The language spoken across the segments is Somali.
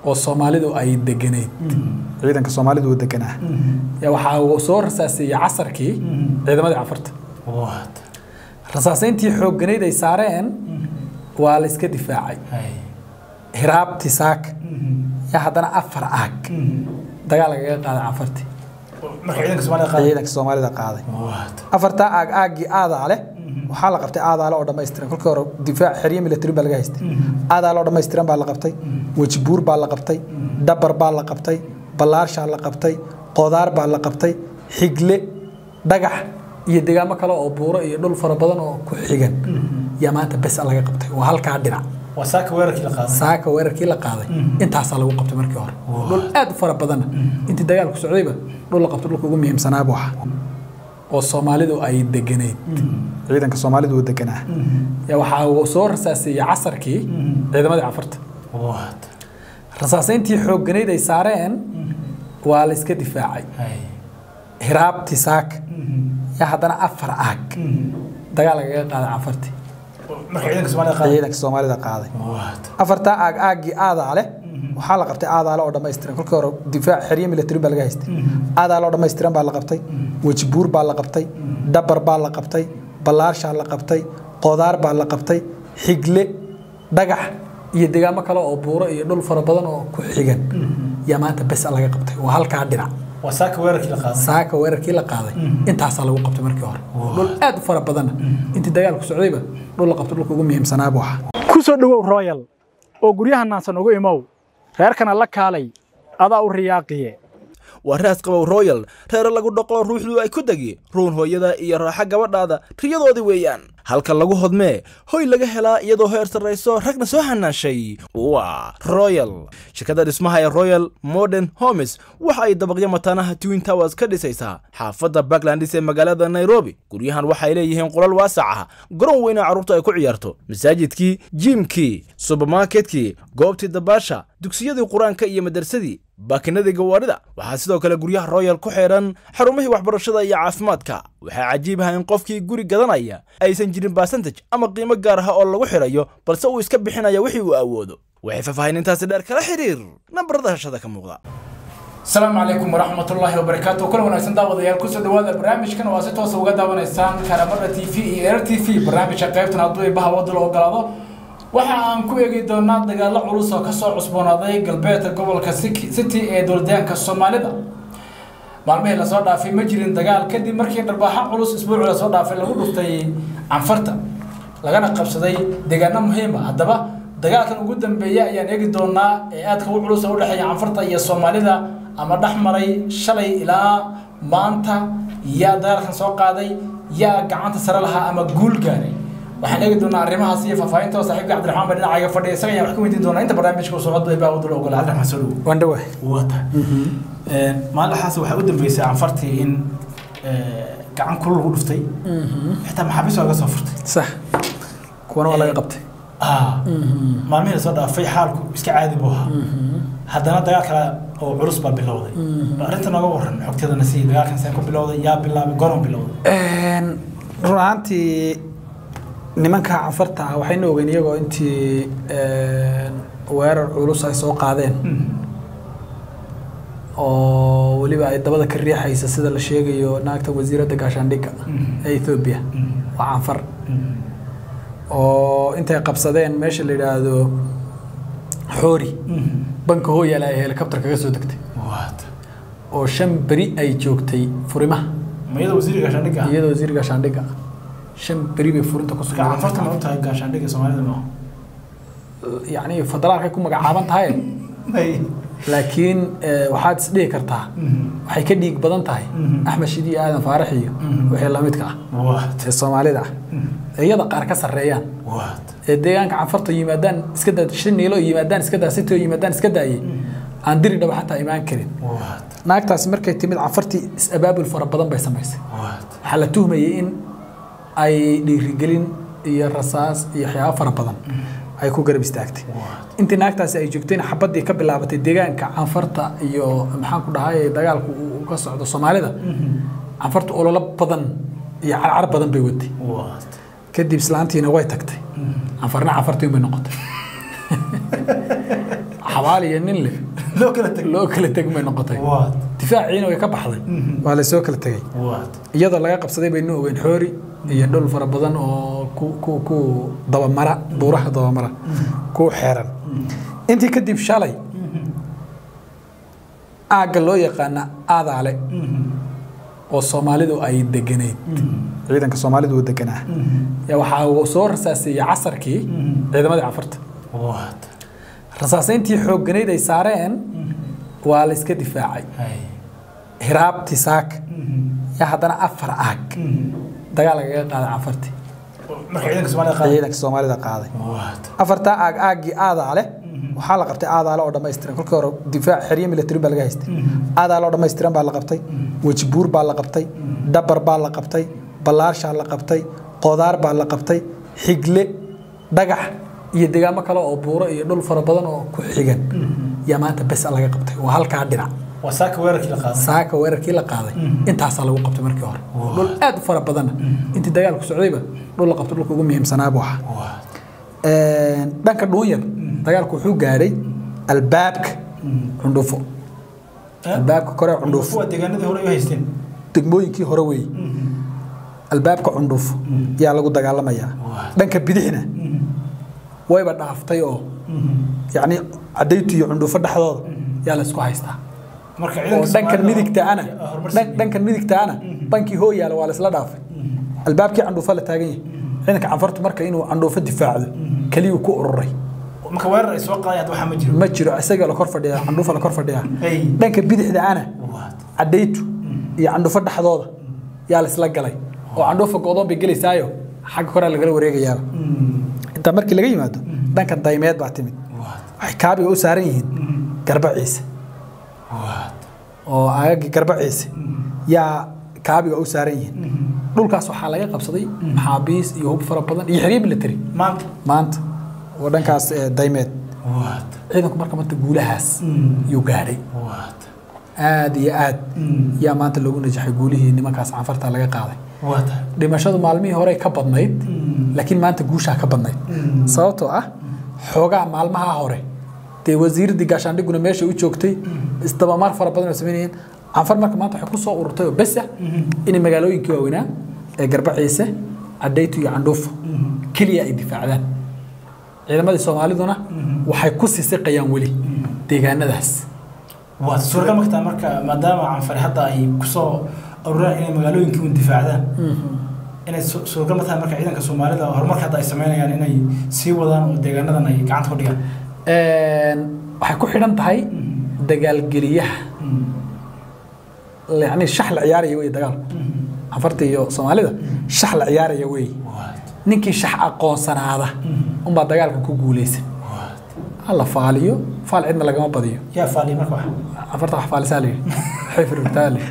oo soomaalidu ay deganeyd ciidanka soomaalidu uu deganaa yaa waxaa uu soo rasaaseeyey casarkii ciidamadii cafarta rasaasayntii xoogganayd ay saareen waa la iska difaacay hiraabti saaka yaa haddana afar aag dagaal lagaga qaaday cafartii ciidanka soomaalida qaaday afartaa aag aaggii aadaa leh waxaa la qabtay aadaale oo dhammaystiran kolkii hore difaac xeryo military baa laga haystay aadaale oo dhammaystiran baa la qabtay wejibuur baa la qabtay dhabar baa la qabtay ballaarshaa la qabtay qodaar baa la qabtay xigle dhagax iyo deegaamo kale oo buuro iyo dhul fara badan oo ku xigan yaa maanta bes laga qabtay waa halkaa dhinac saaka weerarkii la qaaday intaasaa lagu qabtay markii hore dhul aad u fara badanna intii dagaalku socdayba dhul la qabtay dhulka ugu muhiimsanaa buu ahaa oo soomaalidu ay deganeyd ciidanka soomaalidu uu deganaa yaa waxaa uu soo rasaaseeyey casarkii ciidamadii cafarta rasaasayntii xoogganayd ay saareen waa la iska difaacay hiraabti saaka yaa haddana afar aag dagaal lagaga qaaday cafartii ciidanka soomaalida qaaday afartaa aag aaggii aadaa leh waxaa la qabtay aadaale oo dhammaystiran kolkii hore difaac xeryo military baa laga haystay aadaale oo dhammaystiran baa la qabtay wejibuur baa la qabtay dhabar baa la qabtay ballaarshaa la qabtay qodaar baa la qabtay xigle dhagax iyo deegaamo kale oo buuro iyo dhul fara badan oo ku xigan yaa maanta bes laga qabtay waa halkaa dhinac saaka weerarkii la qaaday intaasaa lagu qabtay markii hore dhul aad u fara badanna intii dagaalku socdayba dhul la qabtay dhulka ugu muhiimsanaa buu ahaa ku soo dhowow royal oo guryaha naansan ugu imow reerkana la kaalay adaa u riyaaqiye waa raas qabow royal reere lagu dhaqo ruuxdu ay ku degi ruun hooyada iyo raaxa gabadhaada riyadoodii weeyaan halka lagu hodmee hoy laga helaa iyadoo heer sarrayso ragna soo hanaashay waa royal shirkadda dhismaha ee royal modern homes waxa ay dabaqyo mataanaha twin towers ka dhisaysaa xaafadda backlandis ee magaalada nairobi guryahan waxay leeyihiin qolal waasac ah garoon weyna carruurta ay ku ciyaarto masaajidkii jiimkii subermarketkii goobtii dabaasha dugsiyadii qur-aanka iyo madarsadii baakinadii gawaarida waxaa sidoo kale guryaha royal ku xeedhan xarumihii waxbarashada iyo caafimaadka waxaa cajiib ah in qofkii guri gadanaya aysan jirin basantaj ama qiimo gaar ah oo lagu xidhayo balse uu iska bixinaya wixii uu awoodo waxay faahfaahinintaasi dheer kala xiriir nambarada hashada ka muuqda asalaamu calaykum waraxmatullaahi wabarakaatu kula wanaagsan daawadayaal kusoo dhawaada barnaamijkan waa si toosa uga daawanaysaan karamada t v iyo erer t v barnaamijka qaybtan hadduu ibaha wadda la ogolaado waxa aan ku eegi doonaa dagaallo culus oo kasoo cusboonaaday galbeedka gobolka city ee dowladaanka soomaalida maalmihii lasoo dhaafay ma jirin dagaal kadib markii dharbaaxo culus isbuucii lasoo dhaafay lagu dhuftay canfarta lagana qabsaday deegaano muhiima haddaba dagaalkan ugu dambeeya ayaan eegi doonaa ee aadka u culus oo u dhexeeya canfarta iyo soomaalida ama dhex maray shalay ilaa maanta yaa dagaalkan soo qaaday yaa gacanta sare lahaa ama guul gaaray waxaan eegi doonaa arrimahaas iyo faahfaahinta saaxiibka cabdiraxmaan baa dhinacayga fadhiya isaga ayaan wax ka weydiin doonaa inta barnaamijka socodda ee baawadu la ogola cabdiraxmaan soo dhowo waan dhawahay wata maalintaas waxaa u dambeysay canfartii in gacan kulul lagu dhuftay xitaa maxaabiis waa laga soo furtay sax kuwana waa laga qabtay maalmihii lasoo dhaafay xaalku iska caadi buu ahaa haddana dagaal kale oo culus baa bilowday arrinta nooga waran xogteedana si dagaalkan see ku bilowday yaa bilaabay goron bilowday run ahaantii nimanka canfarta ah waxayna ogeyn iyagoo intii weerar culus ay soo qaadeen oo weliba ay dabada ka riixaysa sida la sheegayo naagta wasiiradda gaashaandhigga ee ethoobia waa canfar oo intay qabsadeen meesha la yidhaahdo xoori banka hooyaala ay helikabtar kaga soo degtay oo shan beri ay joogtay furimaha iyadoo wasiir gaashaandhigga iyadoo wasiir gaashaandhigga shan beri bay furinta ku sugnaatay canfarta ma u tahay gaashaandhigga soomaalida ma yacni federaalkay ku magacaaban tahay laakiin waxaad isdhihi kartaa waxay ka dhiig badan tahay axmed shidi iyo aadan faarax iyo wixii lamidka ah ee soomaalida ah ee iyada qaar ka sarreeyaan ee deegaanka canfarta yimaadaan iska daa shan niilo yimaadaan iska daa sitoo yimaadaan iska daayay aan diri dhaba xataa imaan karin naagtaasi markay timid canfartii is-abaabul fara badan bay samaysay waxaa la tuhmayay in ay dhiirigelin iyo rasaas iyo waxyaabo fara badan ay ku garab istaagtay intii naagtaasi ay joogtayna xabaddii ka bilaabatay deegaanka canfarta iyo maxaan ku dhahay dagaalku uu ka socdo soomaalida canfarta ololo badan iyo carcar badan bay waday kadib islaantiina way tagtay canfarna canfartii bay noqotay xabaal iyo nin leh loo kala teg loo kala teg may noqotay waad difaaciina way ka baxday waa lasoo kala tegey waad iyadoo laga qabsaday baynu ogeyn xoori iyo dhul fara badan oo ku ku ku dabamara buuraha dabamara ku xeeran intii kadib shalay aagga loo yaqaana aadaale oo soomaalidu ay deganayd ciidanka soomaalidu uu deganaa yaa waxaa uu soo rasaaseeyey casarkii ciidamadii cafarta waad rasaasayntii xoogganayd ay saareen waa la iska difaacay hay hiraabti saaka yaa haddana afar aag dagaal lagaga qaaday cafarti marka ciidanka soomaalida qaada ciidanka soomaalida qaaday waad afartaa aag aaggii aadaale waxaa la qabtay aadaale oo dhammaystiran kolkii hore difaac xeryo military baa laga haystay aadaale oo dhammaystiran baa la qabtay wejibuur baa la qabtay dabar baa la qabtay ballaarshaa la qabtay qodaar baa la qabtay xigle dhagax iyo deegaamo kale oo buuro iyo dhul fara badan oo ku xigan yaa maanta bes laga qabtay waa halkaa dhinac waa saaka weerarkii la qaaday saaka weerarkii la qaaday intaasaa lagu qabtay markii hore dhul aad u fara badanna intii dagaalku socdayba dhul la qabto dhulka ugu muhiimsanaa buu ahaa waad dhanka dhuunyar dagaalku wuxuu gaadhay albaabka cundhufo albaabka kore cundhufo waa deegaanadii hore ay haysteen degmooyinkii hore weeye albaabka cundhufo yaa lagu dagaalamayaa dhanka bidixna wayba dhaaftay oo yacni cadaytu iyo cundhufo dhexdooda yaa laysku haystaa marka oo ciidanka dhankan midigtaana horumar dhan- dhankan midigtaana bankii hoo yaala waa laysla dhaafay albaabkii candhuufo la taagan yahay ciidanka canfartu marka inuu candhuufo difaacdo keliyuu ku ururay marka weerar ay soo qaadayaan waxaa ma jiro ma jiro isaga la kor fadhiyaa candhuufa la kor fadhiyaa Hey. dhanka bidixda ana waad cadaytu iyo candhuufo dhexdooda yaa laysla galay oo candhuufa go'doon bay gelaysaayo xagga koraa lagala wareegayaaba intaa markii laga yimaado dhankan daymeed baa timid waad waxay kaabiga u saaran yihiin garba ciise waad oo aagagii garba ciise yaa kaabiga u saaran yihiin dhulkaas waxaa laga qabsaday maxaabiis iyo hub fara badan iyo xeryo military maanta maanta oo dhankaas eh, daymeed waad ciidanku marka maanta guulahaas yuu gaadhay waad aad iyo aad yaa maanta loogu najaxay guulihii nimankaas canfarta laga qaaday waad dhimashadu maalmihii hore ka badnayd laakiin maanta guushaa ka badnayd sababtoo ah xoogaa maalmaha hore dee wasiiradii gaashaandhiguna meesha u joogtay isdabamaar fara badan oo samaynayeen canfar marka maanta waxay ku soo ururtay oo bes ah inay magaalooyinkii waaweynaa ee garba ciise cadaytu iyo candhuufo keliya ay difaacdaan ciidamadii soomaaliduna waxay ku sisiqayaan weli deegaanadaas waad suuragal markaa marka maadaama canfari hadda ay kusoo ururaan inay magaalooyinkii un difaacdaan inay su- suuragal markaa marka ciidanka soomaalida horumarka hadda ay sameynayaan inay sii wadaan oo deegaanadan ay gacanta ku dhigaan waxay ku xidhan tahay dagaalgeliyaha yani shax la ciyaaraya wey dagaalku canfarta iyo soomaalida shax la ciyaaraya wey ninkii shax aqoonsanaada unbaa dagaalka ku guuleysan hala faaliyo faal cidna lagama badiyo yaa faaliya marka wax canfarta wax faalisaa la yidhi waxay firugtaa la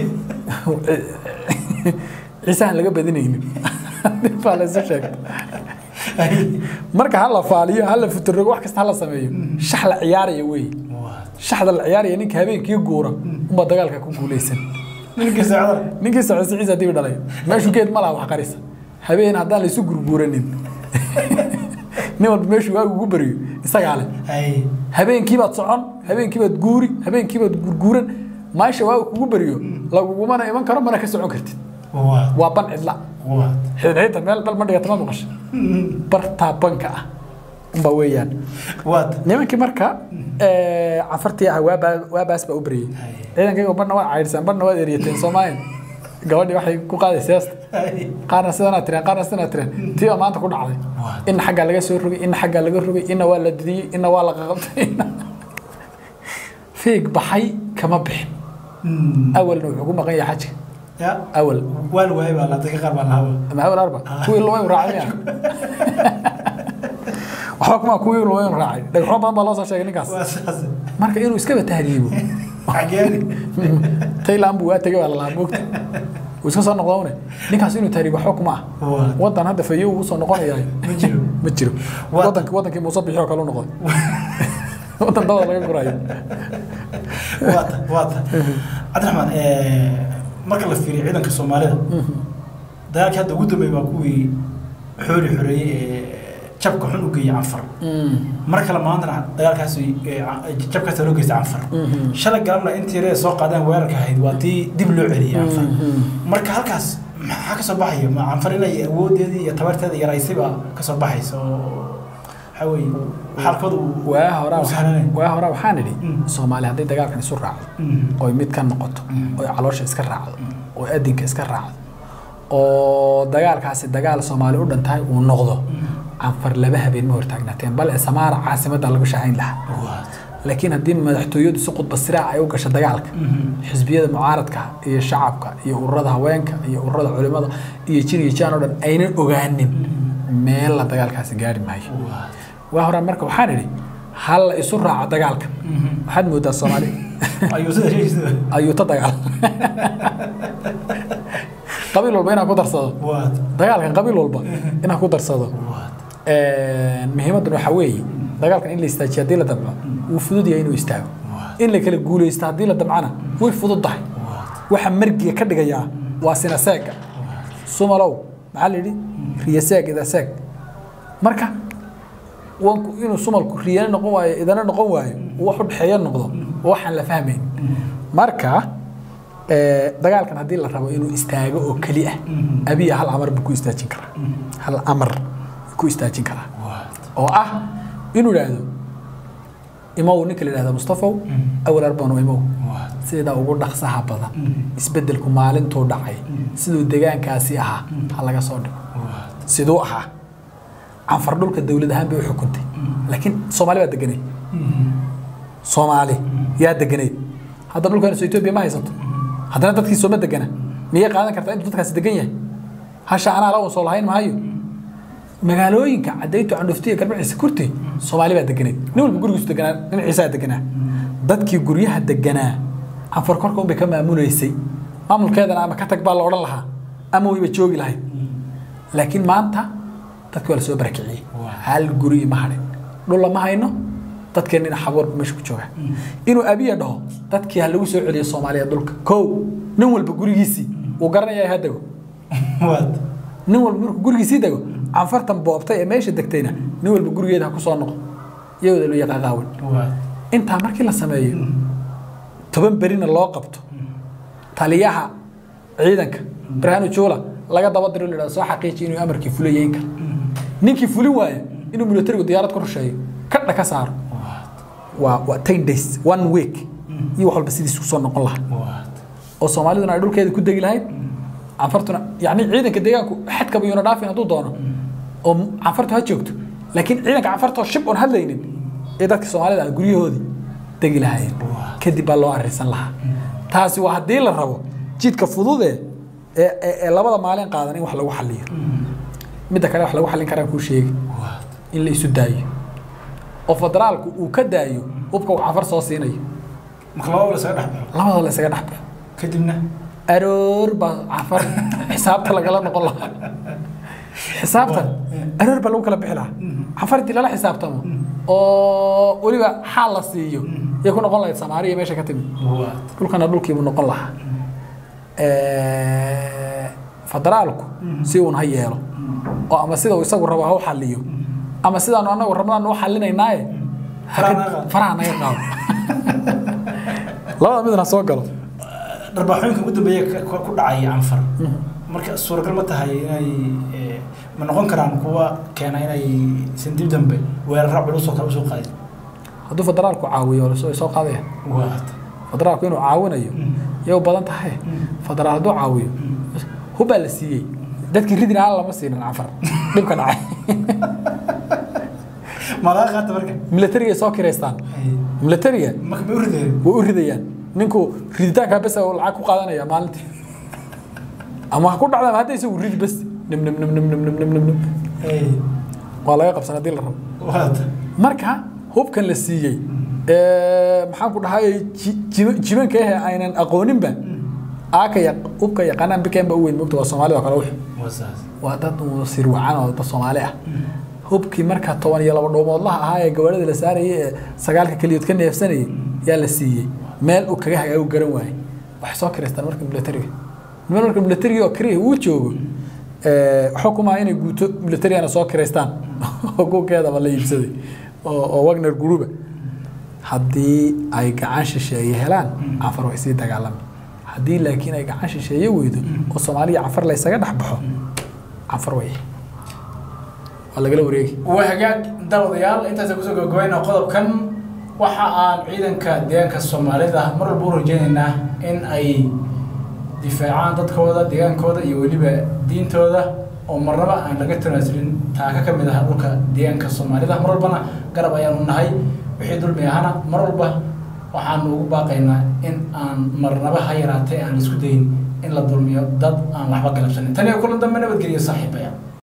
ciise aan laga badinaynin baa la isu sheegta marka hala faaliyo hala futurogo wax kasta hala sameeyo shax la ciyaaraya wey shaxda la ciyaaraya ninka habeenkii guura unbaa dagaalka ku guuleysan ninkii saacada ninkii socod ciise haddii dhalay meeshu geed ma laha wax qarisa habeen haddaan laysu gurguuranin nin walba meeshuu waagu ugu bariyo isagaa leh hay habeenkiibaad socon habeenkiibaad guuri habeenkiibaad gurguuran maasha waagu kugu bariyo lagugumana iman karo mana ka socon kartid waad waa ban cidla waad xidhxidda meel bal ma dhigata ma maqasha bartaa banka ah unbaa weeyaan waad nimankii marka cafartii ah waabaa waabaas baa u bariyey ciidankayga barna waad caydhsaan barna waad eryateen soomaayan gabadhii waxay ku qaaday seesta hay qaarna sidanaa tireen qaarna sidanaa tireen tii baa maanta ku dhacday What? ina xaggaa laga soo rogay ina xaggaa laga rogay ina waa la didiyey ina waa la qaqabtay ina- fiig baxay kama bixin awalna wuxuu ku maqan yahay xajka ya awal waal waay baa la dadka qaar baa lahaaba ama awal arba kuwii lumay raacay miya waxba kuma kuwii lumay raacay dhagxo badan baa loo soo sheegay ninkaas waa saas marka inuu iskaba tahriibo xageeni tayland buu waa tegay baa lalahaa moogta wuu iska soo noqdone ninkaas inuu tahriibo waxba kuma ah Waa. wadan hadda fayo uu soo noqonayaa ma jiro ma jiro Waa- wadanki wadankii muuse bixi oo kale u noqday wadan dabada laga gurayo waata waata cabdiraxmaan marka la fiiriyo ciidanka soomaalida dagaalkii hadda ugu dambeeyey waa kuwii xooli xoreeyey ee jabka xun u geeyay canfar mar kale maantana dagaalkaas jabkaas loo geystay canfar shalay galabna intii reer soo qaadeen weerarka ahayd waa tii dib loo celiyay canfar marka halkaas maxaa ka soo baxaya ma canfar inay awoodeedii iyo tabarteeda yaraysiba ka soo baxaysa oo waxaa weeye xaalkooda uu waa horaa uu sahlanayn. waa horaa waxaan idhi Mm. soomaali hadday dagaalkan isu raacdo oy mid ka noqoto oy caloosha iska raacdo oo adinka iska raacdo oo dagaalkaasi dagaal soomaali u dhan tahay uu noqdo canfar laba habeen ma hortaagnaateen bal ee samaara caasimadda lagu shahayn lahaa laakiin haddii madaxtooyadu si khudba siraac ay u gasho dagaalka xisbiyada mucaaradka iyo shacabka iyo ururada haweenka iyo ururada culimada iyo jin iyo jaan oo dhan aynan ogaanin meel la dagaalkaasi gaari maayo waa horaan marka waxaan idhi hal la isu raaco dagaalka waxaad moodaa soomaali ayuu sida sheegaysa ayuuta dagaal qabiil walba inaan ku darsado waad dagaalkan qabiil walba inaan ku darsado waad muhiimaddan waxaa weeye dagaalkan in la istaajiyo haddii la damco wuu fudud yahay inuu istaago in la kala guulaysto haddii la damcana way fudud tahay waxa margiga ka dhigayaa waa sinaseega sumalow maxaa la yidhi riyaseeg idaseeg marka wanku inuu sumalku riyana noqon waayo idana noqon waayo uu wax u dhexeeyo noqdo oo waxaan la fahmayn marka eh, dagaalkan haddii la rabo inuu istaago oo keli ah abiya hal amar buu ku istaajin karaa hal amar buu ku istaajin karaa oo ah inuu idhaahdo imow ninka la yidhahdo mustafow awal arbano imow sida ugu dhaqsaha badan isbeddelku maalintuu dhacay siduu degaankaasi ahaa ha laga soo dhigo siduu ahaa canfar dhulka dowlad ahaan bay u xukuntay laakiin soomaali baa deganeed soomaali yaa deganeed hadda dhulkan soo etoobiya ma haysato haddana dadkii sooma degana miyay qaadan kartaa intuu dadkaasi degan yahay hasha anaa la soo lahayn maayo magaalooyinka cadaytu candhuftiya garbaciisa kurti soomaali baa deganeed nin walba gurigiisu deganaa dhinaciisaa deganaa dadkii guryaha deganaa canfar korka unbay ka maamuleysay maamulkeedana ama ka tag baa la odhan lahaa ama wayba joogi lahayd laakiin maanta dadki waa la soo barakiciyey hal guri ma hadhin dhul lama hayno dadkeennina xaboorba meesha ku jooga inuu abiya dhaho dadkii ha lagu soo celiyo soomaaliya dhulka kow nin walba gurigiisii wuu garanaya ha dego waad nin walba markuu gurigiisii dego canfartan boobtay ee meesha degtayna nin walba gurigeeda ha ku soo noqo iyagooda loo yaqaaqaawan waad intaa markii la sameeyo toban berina loo qabto taliyaha ciidanka barhaanu juula laga daba diro la yidhahdo soo xaqiiji inuu amarkii fulayeyn karo ninkii fulin waaya inuu militarigu diyaarad ku rusheeyo kadha ka saaro waa waa ten days one week iyo wax walba sidiis kusoo noqon lahaa waad oo soomaaliduna ay dhulkeeda ku degi lahayd canfartuna yacni ciidanka deegaanku xadkaba yuuna dhaafin hadduu doono oo canfartu ha joogto laakiin ciidanka canfartoo shib oon hadlaynin ee dadka soomaalida ah guryahoodii degi lahaayeen kadib baa loo arrinsan lahaa taasi waa haddii la rabo jidka fudude ee ee- ee labada maalin qaadan in wax lagu xaliyo midda kale wax lagu xallin karaan kuu sheegi in la isu daayo oo federaalku uu ka daayo hubka uu canfar soo siinayo marka labada la isaga dhex baxo labadoo la isaga dhex baxo kadibna aroor baa cafar xisaabta lagala noqon lahaa xisaabtan aroor baa lagu kala bixi lahaa cafar intii lala xisaabtamo oo weliba xaal la siiyo yay ku noqon lahayd samaariya meesha ka timi waad dhulkana dhulkiibuu noqon lahaa federaalku si uun ha yeelo oo ama sida uu isagu rabo ha u xaliyo ama sidaanu anagu rabnaan u xalinaynaaye Faraha naga qaado. faraha naga qaado labada midna soo galo dharbaaxooyinka ugu dambeeya ka- ka- ku dhacay canfar marka suuragal ma tahay inay eh, ma noqon karaan kuwa keena inay san dib dambe weeraro culus oo kale usoo qaadin hadduu federaalku caawiyo oo soo qaadaya waad federaalku inuu caawinayo yay u badan tahay federaal hadduu caawiyo hubbaa la siiyey dadkii ridin aan lama siinin cafar dhibka dhacay malaga qaata marka milatarigay soo kireystaan milatariga marka ma u rideen way u ridayaan ninku riditaankaa bes uu lacag ku qaadanaya maalintii ama ha ku dhacda ama hadda isagu ridi bes nim nim nim nim nim nim nim nim nim waa laga qabsan haddii la rabo waad marka hubkan la siiyey ee, maxaan ku dhahay ji- ji- jibanka ahe aynan aqooninba aaka yaq- hubka yaqaanaan bikeen ba u weyn mogta waa soomaalida oo kale wix waa saas waa dad uu sirwacan oo dad soomaali ah hubkii marka toban iyo laba dhoomoodlaha ahaa ee gawaarida la saarayay ee sagaalka keliyood ka neefsanayay yaa la siiyey meel uu kaga hagaagu garan waayey waxay soo kireystaan marka milatariga niman marka milatariga oo kariya uu joogo waxba kumaa inay guuto militariana soo kireystaan oo kukeedaba la iibsaday oo oo wagner guruba haddii ay gacan shisheeye helaan cafar way sii dagaalami haddii laakiin ay gacan shisheeye weydo oo soomaaliya cafar laysaga dhex baxo cafar way waa lagala wareegi waa hagaag daawadayaal intaasa kusoo gabagabayna qodobkan waxa aan ciidanka deegaanka soomaalida mar walba u rajaynaynaa in ay difaacaan dadkooda deegaankooda iyo weliba diintooda oo marnaba aan laga tanaasulin taaka ka mid ah dhulka deegaanka soomaalida mar walbana garab ayaanu nahay wixii dulmi ahana mar walba waxaanu ugu baaqaynaa in aan marnaba ha yaraatee aan isku dayin in la dulmiyo dad aan waxba galabsanin tan iyo kulan dambe nabadgeliya saaxiibaya